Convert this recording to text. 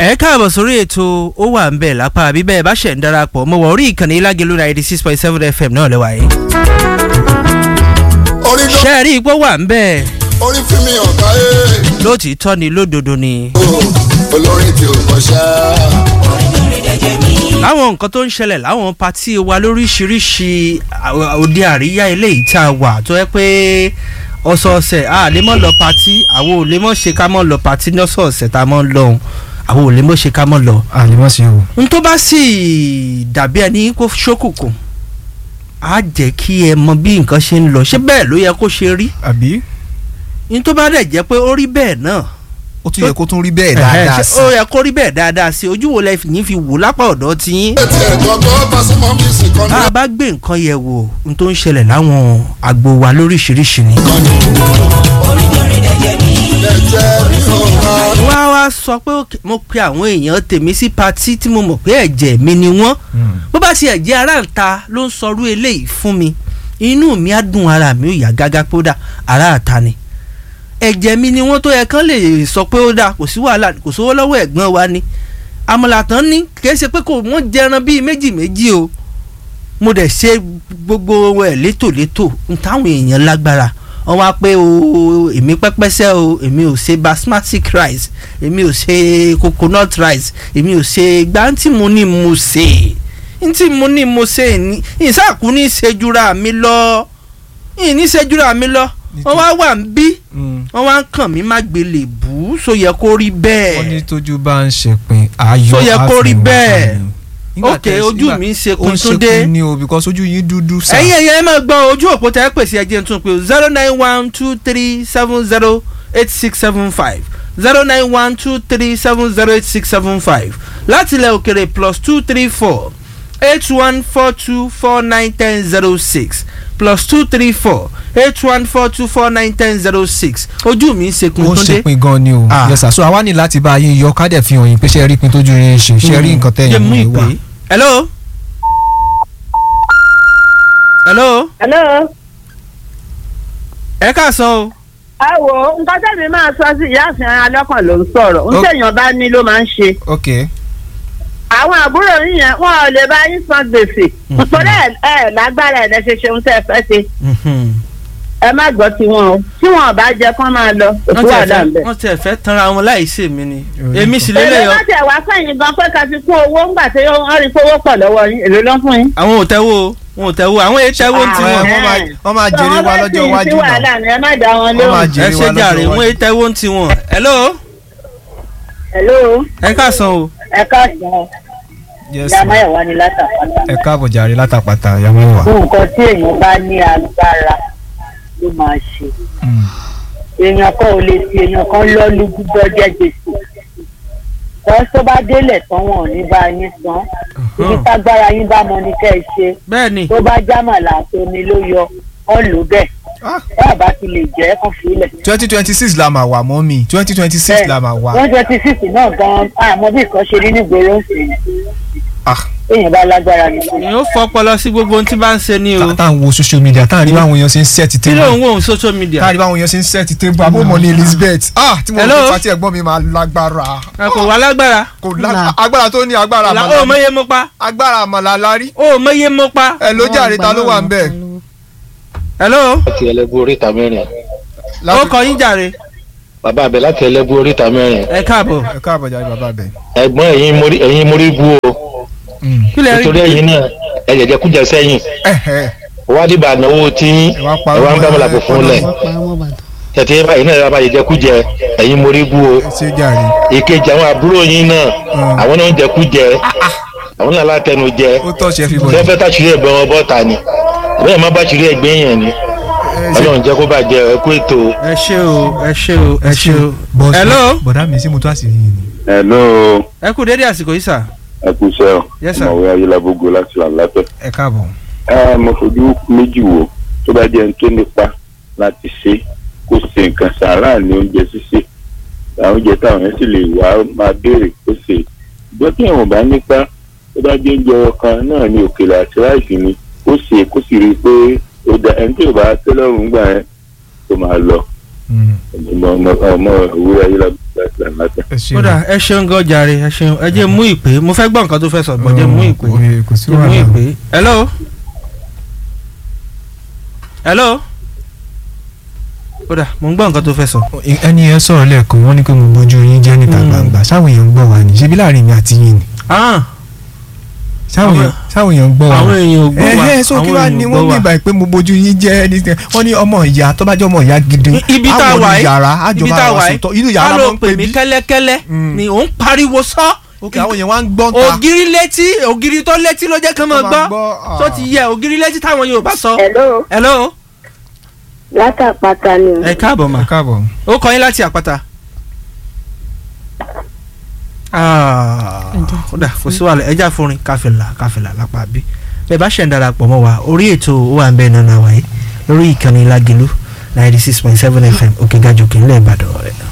ẹ káàbọ̀ sórí ètò ó wà ń bẹ̀ lápá bíbẹ́ ẹ bá ṣẹ̀ ń darapọ̀ mo wọ̀ orí ìkànnì ilágẹ̀lú ninety six point seven fm náà lẹ́wà yìí. orí ló ṣé ẹ rí ipò wà ń bẹ̀ orí fún mi ọ̀gá ẹ̀ lótìítọ́ ni lódodo ni. o olórin tí o mọ̀ ṣá. láwọn nǹkan tó ń ṣẹlẹ̀ láwọn patí wa lóríṣiríṣi à- òde àríyá eléyìí tá a wà tó yẹ pé ọ̀sọ̀ọ̀sẹ̀ a lè mọ̀ lọ patí àwọn ò lè mọ̀ ṣe ká mọ̀ lọ patí lọ́sọ̀ọ̀sẹ̀ tá a mọ̀ lọ àwọn ò lè mọ̀ ṣe ká mọ̀ lọ. àlèmọ́ sí o. n tó bá sì dàbí ẹni kó ṣókùnkùn á jẹ́ kí ẹ mọ bí nǹkan ṣe ń lọ ṣé bẹ́ẹ̀ ló yẹ kó ṣe rí àbí n tó bá dẹ̀ jẹ́ pé ó rí bẹ́ẹ̀ náà ó tún yẹ kó tún rí bẹ́ẹ̀ ẹ̀hẹ́, dáadáa ṣé sí ó yẹ kó rí bẹ́ẹ̀ dáadáa sí ojú wo lẹ yín fi wò lápá ọ̀dọ́ ti yín. ètò ẹ̀kọ́ tó pàṣẹmọ́ mi sì kọ́ ní tá a bá gbé nǹkan yẹ̀ wò n tó ń ṣẹlẹ̀ láwọn àgbo wa lóríṣiríṣi ni. ẹ̀jẹ̀ mi ò rà. wá wá sọ pé òkè, mo pe àwọn èèyàn tèmi sí patí tí mo mọ̀ pé ẹ̀jẹ̀ mi ni wọ́n bó bá ti ẹ̀jẹ̀ ara ń ta ló ń sọrú eléyìí fún mi inú mi á dùn ara mi ò yá gágá pé ó dà ara àta ni ẹ̀jẹ̀ mi ni wọ́n tó yẹ kán lè sọ pé ó dà kò sí wàhálà kò sówó lọ́wọ́ ẹ̀gbọ́n wa ni àmọ̀làtàn ní kì í ṣe pé kò wọ́n jẹran bíi méjì méjì o mo dẹ̀ ṣe gbogbo ẹ̀ létòlétò n táwọn èèyàn lágbára wọ́n wá pé o èmi pẹ́pẹ́sẹ́ o èmi ò ṣe basmati rice èmi ò ṣe coconut rice èmi ò ṣe gbáǹtì mo ní mo ṣe ntí mo ní mo ṣe ní ìsàkú ní ìṣèjúra mi lọ ìní ìṣèjúra mi lọ wọ́n wá wà ń bí wọ́n wá ń kàn mí má gbélé bù ú so yẹ kó rí wọ́n ní bẹ́ẹ̀ tójú bá ń ṣèpin ayọ̀ Tó yẹ kó rí àfihàn bẹ́ẹ̀. kan ni. Nígbà ok tẹ́- ojú nígbà- mi ń ṣe ó ń kuntúndé ṣekun ni o because ojú yín dúdú sá. ẹ̀yin ẹ̀yẹ ẹ máa gbọ́ ojú òpó tẹ́ ẹ pèsè ẹjẹ́ tún pé zero nine one two three seven zero eight six seven five zero nine one two three seven zero eight six seven five láti ilẹ̀ òkèrè plus two three four eight one four two four nine ten zero six plus two three four eight one four two four nine ten zero six ojú mi ń ṣe ó ń kuntúndé. ṣèpin gan ni o Ah. yes sir so àwa ní láti bá yín yọ ká dẹ̀ fi hàn yín pé ṣe rí pin tójú yín ṣe ṣe rí nǹkan tẹ̀yìn Jẹ́ mú mú ìpè. wa. hello. hello. hello. ẹ káàsán o. ẹ wo nǹkan tẹ́mi máa sọ sí ìyá àfihàn alọ́kàn ló ń sọ̀rọ̀ ń Ó- tẹ̀yàn bá ní ló máa ń ṣe. ok àwọn àbúrò yín yẹn wọn ò lè bá yín san gbèsè nítorí ẹ ẹ lágbára ẹ̀ lẹ́sẹ̀ ṣe ń tẹ́ ẹ fẹ́ ṣe Mhm. ẹ má gbọ́ tiwọn o tí wọn ò bá jẹ kán máa lọ òkú wọ́n àdá tẹ̀ ń bẹ̀. fẹ́ wọ́n tẹ̀ fẹ́ tanra wọn láì ṣe mí ni Orí èmi kan. sì èlé lélẹ̀ yọ wọn tẹ̀ wá sẹ́yìn gan pé ká fi kún owó ńgbà tí wọ́n rí pé owó pọ̀ lọ́wọ́ yín èlé ló ń fún yín. àwọn ò tẹ́wọ́ o wọn ò tẹ́wọ́ àwọn èyí tẹ́wọ́ ń Ah, tiwọn wọ́n máa- wọ́n máa jèrè wa lọ́jọ́ iwájú sí náà. wàhálà ni ẹ má dá wọn Wọ́n máa lóhùn. ẹ jèrè ṣe wa jàre lọ́jọ́ wọn èyí iwájú. tẹ́wọ́ ń tiwọn hello hello ẹ káàsán o ẹ káàsán yes ìyá sir máyọ̀wá ni látàpátá. ẹ káàbọ̀ jàre látàpàtà yàmú wa. fún nǹkan tí èèyàn bá ní agbára ló máa ṣe èèyàn kan ò lè fi èèyàn kan lọ́ọ́lù gbígbọ́ jẹ́ gbèsè wọ́n tó bá délẹ̀ tán wọn ò ní bá yín san ibi tágbára yín bá mọ ní kẹ́ ẹ ṣe bẹ́ẹ̀ ni tó bá jámàlà àtomi ló yọ ọ́ lò bẹ́ẹ̀ Ah. bá bá ti lè jẹ́ kàn fílẹ̀. twenty twenty six la máa wà mọ́ mi twenty twenty six la máa wà. wọ́n jẹ́ ti sísì náà gan-an àmọ́ bí nǹkan ṣe rí nígboro ń sìn Ah. èèyàn bá lágbára ni. èèyàn ó fọpọlọ sí gbogbo ohun tí bá ń ṣe ni o tá tá à ń wo social media tá à ń rí báwọn èèyàn ṣe ń set kí ló ń table wò ó social media tá à ń rí báwọn èèyàn ṣe ń set table abómọ ní Elizabeth ah tí mo Hello? rò pé pati ẹ̀gbọ́n mi máa lágbára ẹ kò wá lágbára kò lá agbára tó ní agbára La- ó àmàlà mọye mo pa agbára àmàlà lárí ó mọye mo pa ẹ ló jàre ta ló wà ń bẹ̀. hello láti ẹlẹ́bù oríta mẹ́rin ó kọ yín jàre bàbá abẹ láti ẹlẹ́bù oríta mẹ́rin ẹ káàbọ̀ ẹ káàbọ̀ jàre bàbá bẹ̀. ẹ̀gbọ́n ẹ̀yin mórí ẹ̀yin mórí bú o kí lè rí nítorí ẹ̀yin náà ẹ jẹjẹ kújẹ sẹ́yìn wádìí bá náwó tí Ẹ wá pa ẹ wá ń ọmọ gbàmọlà ẹ kò fún lẹ tẹtẹ báyìí náà ẹ bá jẹjẹ kújẹ ẹ̀yin mórí bú o ṣé jàre ìkejì àwọn àbúrò yín náà àwọn náà ń jẹ kújẹ àwọn náà látẹnu jẹ ó tọ́ ṣe fi bọ̀ tẹ fẹ́ tàṣírí ẹ̀gbọ́n wọn bọ́ta ni bẹ́ẹ̀ má bá ṣírí ẹ̀gbẹ́ yẹn ni Ọlọ́run jẹ́ kó bàjẹ́ ẹ kú ètò o. ẹ ṣe o ẹ ṣe o ẹ ṣe o hello bọ̀dá mi sí mo tó àṣírí yìí ni. hello ẹ kú dédé àsìkò yìí sà ẹ kú iṣẹ́ o Yes, sir. ọmọwé ayélujábógo láti làǹlàtẹ̀. ẹ káàbọ̀. ẹ mo fojú méjì wò tó bá jẹ́ ní tó nípa láti ṣe kó ṣe nǹkan sàárà ní oúnjẹ ṣíṣe àwọn oúnjẹ táwọn yẹn sì lè wá máa béèrè kó ṣe ìgbọ́n tí àwọn bá nípa tó bá jẹ́ oúnjẹ ọkàn náà ní òkèlè àti ráìsì ni kó ṣe kó sì rí i pé ó da ẹni tí ò bá tẹ́lọ̀rùn gbà yẹn tó máa lọ ọmọ ọmọ òwúrọ̀ ayélujábógo láti làǹlàtẹ̀. ẹ ṣe kódà ẹ ṣeun gan jàre ẹ ṣeun ẹ jẹ́ mú ìpè mo fẹ́ gbọ́ nǹkan tó fẹ́ sọ gbọ́ jẹ́ mú ìpè kò sí jẹ́ mú wàhálà ìpè hello hello kódà mo ń gbọ́ nǹkan tó fẹ́ sọ. ẹni ẹ sọ̀rọ̀ lẹ́ẹ̀kan wọ́n ní pé mo bójú yín jẹ́ níta Mm. gbangba sáwọn èèyàn ń gbọ́ wa ni ṣebí láàrin mi àti yín ni Ah, sáwọn Àwọn- èèyàn sáwọn èèyàn ń gbọ́ wa àwọn èèyàn ò gbọ́ wa ẹ̀hẹ́ so kí àwọn wàá èèyàn ní ò wọ́n gbọ́ ní wa. ìgbà pé mo bójú yín jẹ́ ní wọ́n ní ọmọ ìyá tó bá jẹ́ ọmọ ìyá gidi ibi tá a àwọn wà yìí yàrá ibi àjọba tá a wà àwọn yìí sòtọ́ inú ká yàrá ló ló ń pè pè mí bí kẹ́lẹ́kẹ́lẹ́ Mm. ni òun pariwo sọ ok àwọn èèyàn wá ń gbọ́ ta ògiri létí ògiri tó létí ló jẹ́ kán máa Tó máa gbọ́ gbọ́, tó ah. ti yẹ ògiri létí táwọn Yorùbá sọ. hello hello látàpátá ni ẹ káàbọ̀ mà ẹ káàbọ̀ ó kọ́ yín láti àpáta. Ah, kódà kò sí wàhálà ẹja fúnrin káfíńlà káfíńlà lápá bí bẹ́ẹ̀ bá ṣẹ̀ ń darapọ̀ mọ́ wa orí ètò ó wà ń bẹ́ẹ̀ nánà wáyé lórí ìkànnì Lágìlú ninety six point seven FM òkè gàjòkè ńlẹ̀ Ìbàdàn rẹ̀.